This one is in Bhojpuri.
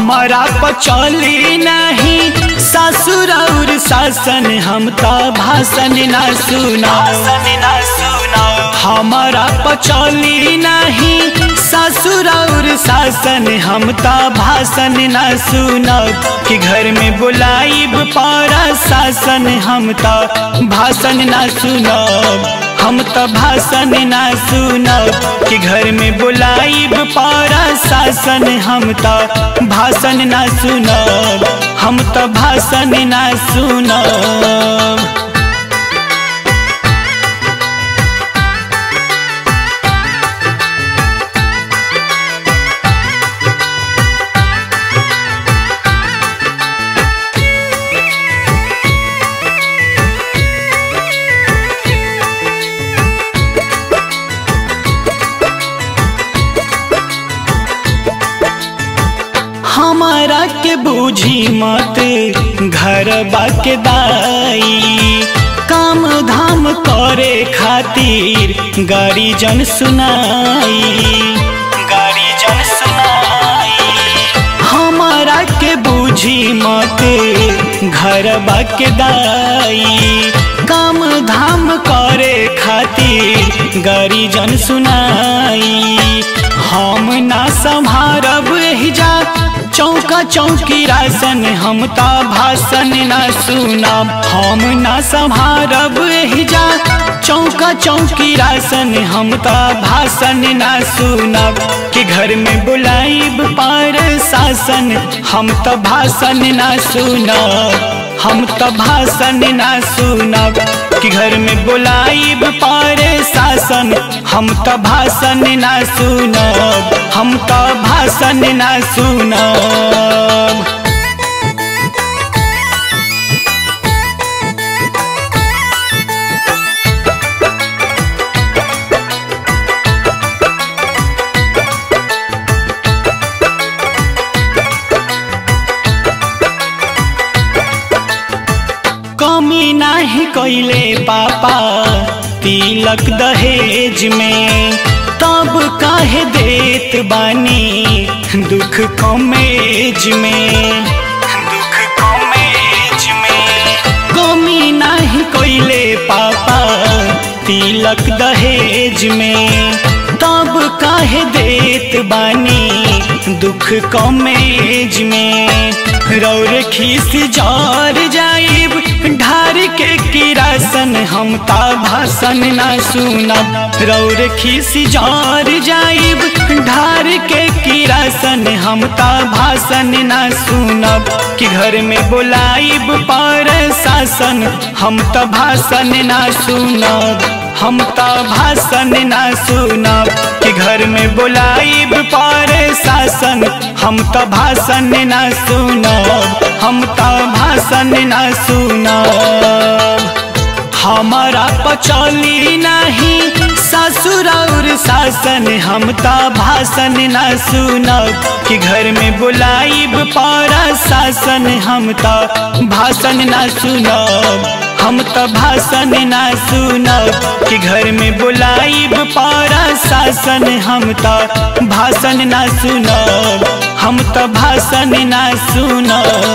हमारा पचौली नहीं ससुर और शासन हम तो भाषण ना सुना हमारा पचौली नहीं ससुर और शासन हम तो भाषण ना सुनब कि घर में बुलाइब पारा शासन हम तो भाषण ना सुनब हम तो भाषण ना सुनब कि घर में बुलाइब पारा शासन हम तो भाषण ना सुनब हम तो भाषण ना सुनब हमारा के बूझी मत घर बाके दाई काम धाम करे खातिर गाड़ी जन सुनाई गाड़ी जन सुनाई हमारा के बूझी मत घर बाके दाई काम धाम करे खातिर गाड़ी जन सुनाई हम ना संभारब जा चौका चौकी रासन हम ता भाषण ना सुनब हम ना संभारब जा चौका चौकी रासन हम ता भाषण ना सुनब कि घर में बुलाइब पार शासन हम तो भाषण ना सुनब हम तो भाषण ना सुनब कि घर में बुलाइब पार शासन हम तो भाषण ना सुनब हम तो भाषण ना सुनब कमी नाही कैले पापा तिलक दहेज में तब काहे देत बानी दुख कमेज में दुख कमेज में कमी नाही कैले पापा तिलक दहेज में तब काहे देत बानी दुख कमेज में रौर खीस जार जाइब ढार के किरासन हम ता भाषण ना सुनब रौर खीस जार जाइब ढार के किरासन हम ता भाषण ना सुनब कि घर में बुलाइब पर शासन हम तो भाषण ना सुनब हम तो भाषण ना सुनब कि घर में बुलाइब पर शासन हम तो भाषण ना सुनब हम तो भाषण ना सुनब हमारा पचौली नहीं ससुर और शासन हम तो भाषण ना सुनब कि घर में बुलाइब पारा शासन हम तो भाषण ना सुनब हम तो भाषण ना सुनब कि घर में बुलाइब पारा शासन हम तो भाषण ना सुनब हम तो भाषण ना सुनब